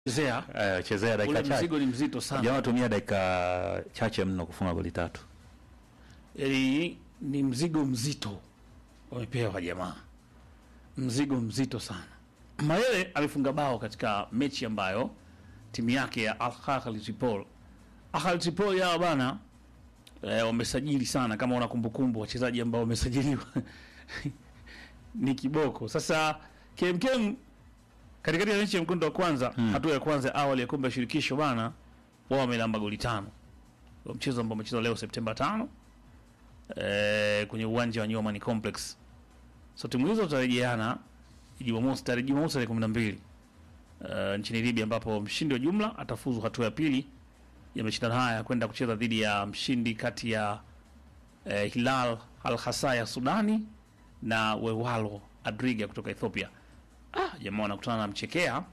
Chezea Eh, chezea ule dakika chache. mzigo ni mzito sana. Jamaa tumia dakika chache mno kufunga goli tatu. Yaani ni mzigo mzito wamepewa jamaa, mzigo mzito sana. Mayele amefunga bao katika mechi ambayo timu yake ya Al Ahly Tripoli, Ahly Tripoli yao bana eh, wamesajili sana, kama una kumbukumbu wachezaji ambao wamesajiliwa ni kiboko. Sasa KMKM katikati ya mechi ya mkondo wa kwanza hatua ya kwanza ya awali ya kombe la shirikisho bana, wao wamelamba goli tano Kwa mchezo ambao umechezwa leo Septemba tano eh, kwenye uwanja wa New Amani Complex. So timu hizo zitarejeana Jumamosi tarehe Jumamosi tarehe 12 uh, nchini Libya ambapo mshindi wa jumla atafuzu hatua ya pili ya mashindano haya kwenda kucheza dhidi ya mshindi kati ya eh, Hilal Al Hasa ya Sudani na Wewalo Adriga kutoka Ethiopia. Ah, jamaa wanakutana na mchekea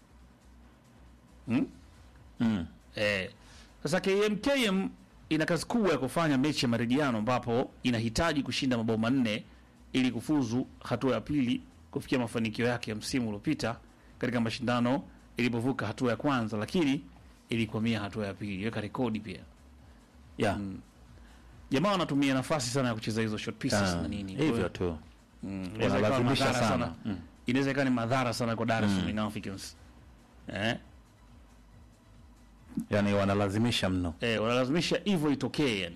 hmm? Mm. Eh, sasa KMKM ina kazi kubwa ya kufanya mechi ya marejiano ambapo inahitaji kushinda mabao manne ili kufuzu hatua ya pili kufikia mafanikio yake ya msimu uliopita katika mashindano ilipovuka hatua ya kwanza, lakini ilikwamia hatua ya pili, iweka rekodi pia. Yeah. Jamaa wanatumia nafasi sana ya kucheza hizo short pieces Ah, na nini. hivyo tu. Mm, inaweza ikawa Wanalazimisha madhara sana. sana. Mm. Inaweza ikawa ni madhara sana kwa Dar es Salaam Young Africans. Eh? Yaani wanalazimisha mno. eh, wanalazimisha hivyo itokee yani.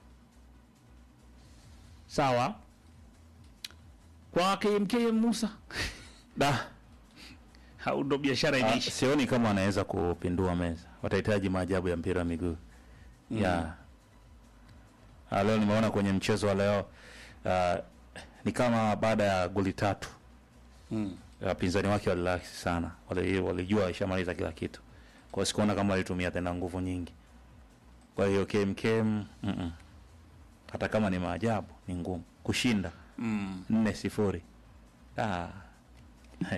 Sawa kwa KMKM Musa Da. au ndo biashara Ah, inaisha? sioni kama wanaweza kupindua meza. Watahitaji maajabu ya mpira wa miguu. Yeah. Ah, leo nimeona kwenye mchezo wa leo ah, ni kama baada ya goli tatu Mm. wapinzani wake walirelax sana, Wali- walijua ishamaliza kila kitu, kwa hiyo sikuona kama walitumia tena nguvu nyingi. Kwa hiyo KMKM mm -mm. hata kama ni maajabu ni ngumu kushinda Mm. nne sifuri. Ah. Hey.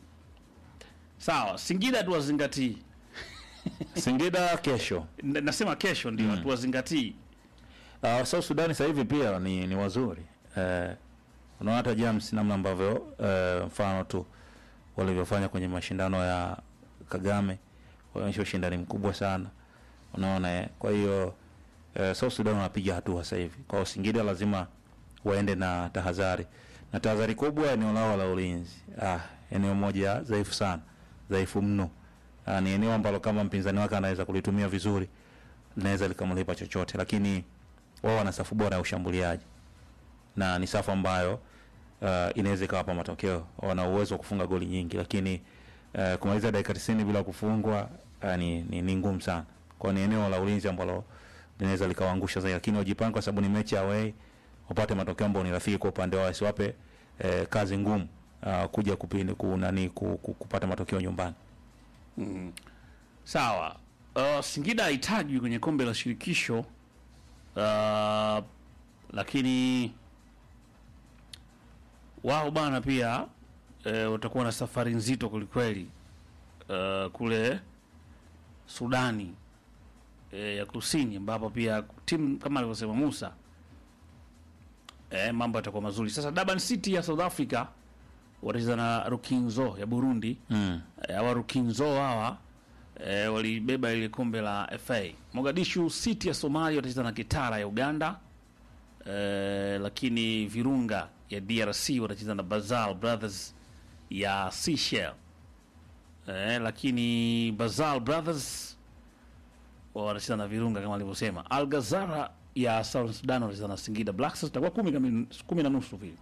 Sawa, Singida tuwazingatii. Singida kesho. N- Nasema kesho ndio Mm. tuwazingatii. Uh, South Sudan sasa hivi pia ni, ni wazuri uh, unaona hata James namna ambavyo uh, mfano tu walivyofanya kwenye mashindano ya Kagame waonyesha ushindani mkubwa sana unaona eh? Kwa hiyo uh, South Sudan wanapiga hatua sasa hivi. Kwa hiyo Singida lazima waende na tahadhari na tahadhari kubwa eneo lao la ulinzi. Ah, eneo moja dhaifu sana, dhaifu mno. Ah, ni eneo ambalo kama mpinzani wake anaweza kulitumia vizuri linaweza likamlipa chochote, lakini wao wana safu bora ya ushambuliaji na ni safu ambayo uh, inaweza ikawapa matokeo. Wana uwezo wa kufunga goli nyingi, lakini uh, kumaliza dakika 90 bila kufungwa uh, ni, ni, ni ngumu sana. Kwa hiyo ni eneo la ulinzi ambalo linaweza likawaangusha zaidi, lakini wajipange, kwa sababu ni mechi ya away, wapate matokeo ambayo ni rafiki kwa upande wao, wasiwape eh, kazi ngumu uh, kuja kupini, ku, nani, ku, ku, kupata matokeo nyumbani. Mm. Sawa. Uh, Singida haitajwi kwenye kombe la shirikisho uh, lakini wao bana pia eh, watakuwa na safari nzito kwelikweli uh, kule Sudani eh, ya kusini ambapo pia timu kama alivyosema Musa eh, mambo yatakuwa mazuri. Sasa Durban City ya South Africa watacheza na Rukinzo ya Burundi Mm. Eh, hawa Rukinzo hawa e, walibeba ile kombe la FA. Mogadishu City ya Somalia watacheza na Kitara ya Uganda e, lakini Virunga ya DRC watacheza na Basal Brothers ya Seychelles e, lakini Basal Brothers wanacheza na Virunga kama alivyosema. Al Ghazara ya South Sudan watacheza na Singida Black Stars, itakuwa kumi, kamili- kumi na nusu vile,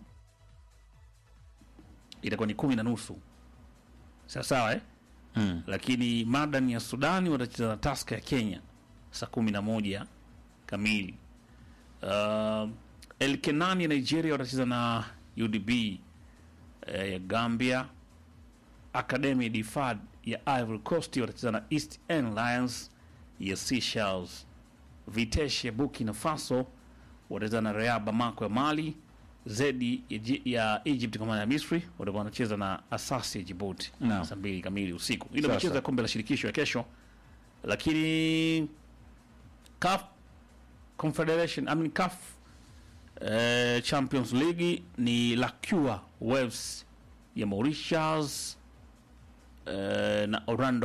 itakuwa ni kumi na nusu sawa sawa eh? Mm. lakini Madan ya Sudani watacheza na Taska ya Kenya saa kumi na moja kamili. Uh, El Kenani ya Nigeria watacheza na UDB eh, ya Gambia. Academy de Fad ya Ivory Coast watacheza na East End Lions ya Seychelles. Vitesse ya Burkina Faso watacheza na Raja Bamako ya Mali. Zedi ya, Ji- ya Egypt kwa maana ya Misri watakuwa wanacheza na Asasi ya Djibouti Naam. saa mbili kamili usiku. Ile Sawa, michezo sawa. ya kombe la shirikisho ya kesho, lakini CAF Confederation I mean CAF eh, Champions League ni Lacua Waves ya Mauritius eh, na Orlando